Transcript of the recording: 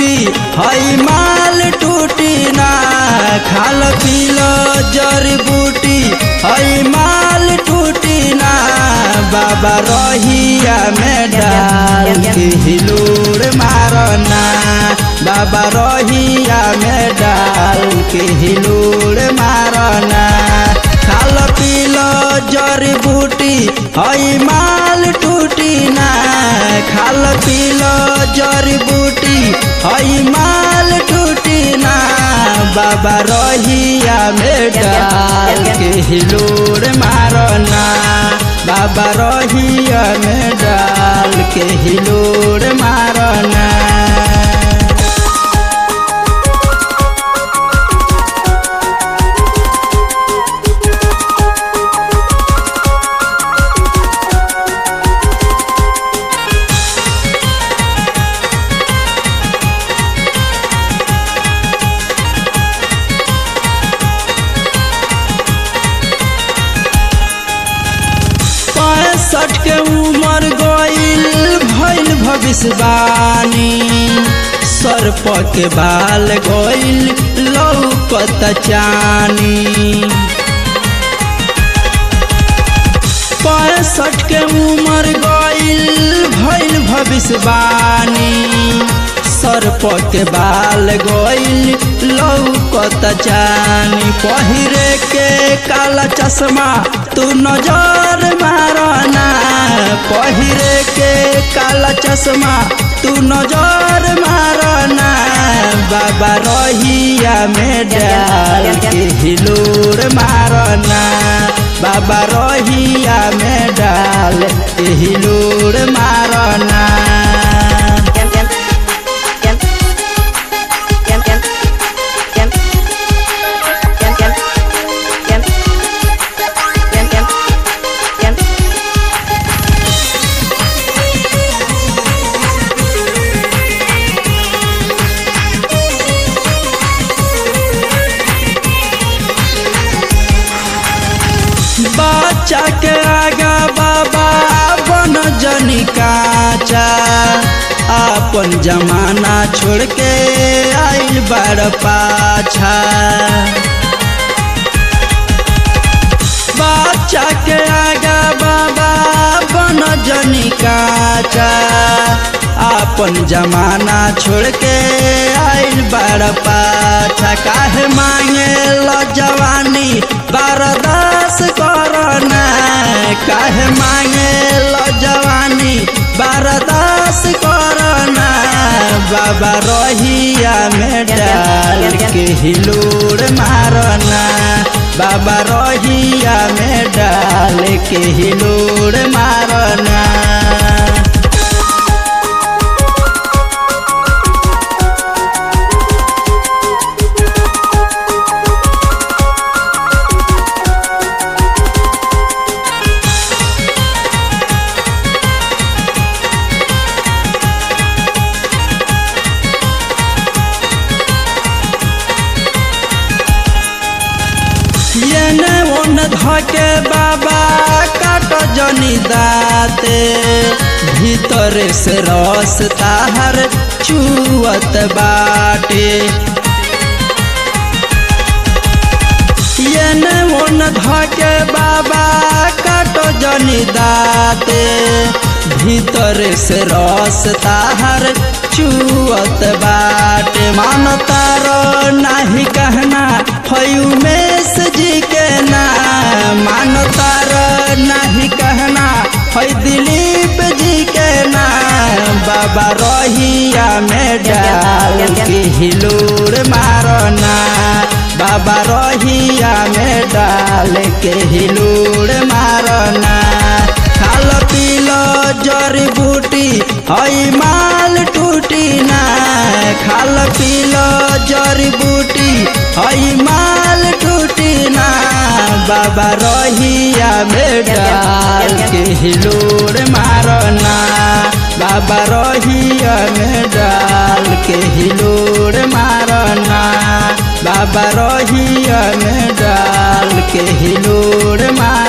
बूटी हई माल टूटी ना खाल पील जड़ी बूटी हई माल टूटी ना बाबा रहिया में डाल के हिलोर मारना बाबा रहिया में डाल के हिलोर मारना खाल पील जड़ी बूटी हई माल टूटी ना खाल पील जड़ी बूटी हई माल टूटी ना बाबा रहिया में डाल के हिलोर मारना बाबा रहिया में डाल के हिलोर मारना पैंसठ के उम्र गईल भइल भविष्यवाणी सर्प के बाल गईल लौकत चानी पैंसठ के उम्र गईल भइल भविष्यवाणी सर्प के बाल गईल लौकत चानी पहिरे के काला चश्मा तू नजर मारना पहिरे के काला चश्मा तू नजर मारना बाबा रहिया में डाल के हिलोर मारना बाबा रहिया में डाल के हिलोर मारना बच्चा के आगा बाबा बन जनी काचा अपन जमाना छोड़ के आइल बड़ पाछा बच्चा के आगा बाबा बन जनी काचा अपन जमाना छोड़ के आइल बड़ पाछा काहे मांगे ल जवानी बरदास करना काहे मांगे ल जवानी बरदास करना बाबा रहिया में डाल के हिलोर मारना बाबा रहिया में डाल के हिलोर मारना येने ओन धके बाबा काट जनी दाते भीतर से रस ताहर चुअत बाटे येने ओन धके बाबा काट जनी दाते भीतर से रस ताहर चुअत बाटे मानतार नाही कहना हयू मेस जी के ना मानतार नहीं कहना है दिलीप जी के ना बाबा रहिया में डाल के हिलोर मारना बाबा रहिया में डाल के हिलोर मारना खाल पील जड़ी बूटी हई माल टूटी ना खाल पील जड़ी बूटी हई माल टूटी ना बाबा रहिया में डाल के हिलोर मारना बाबा रहिया में डाल के हिलोर मारना बाबा रहिया में डाल के हिलोर मार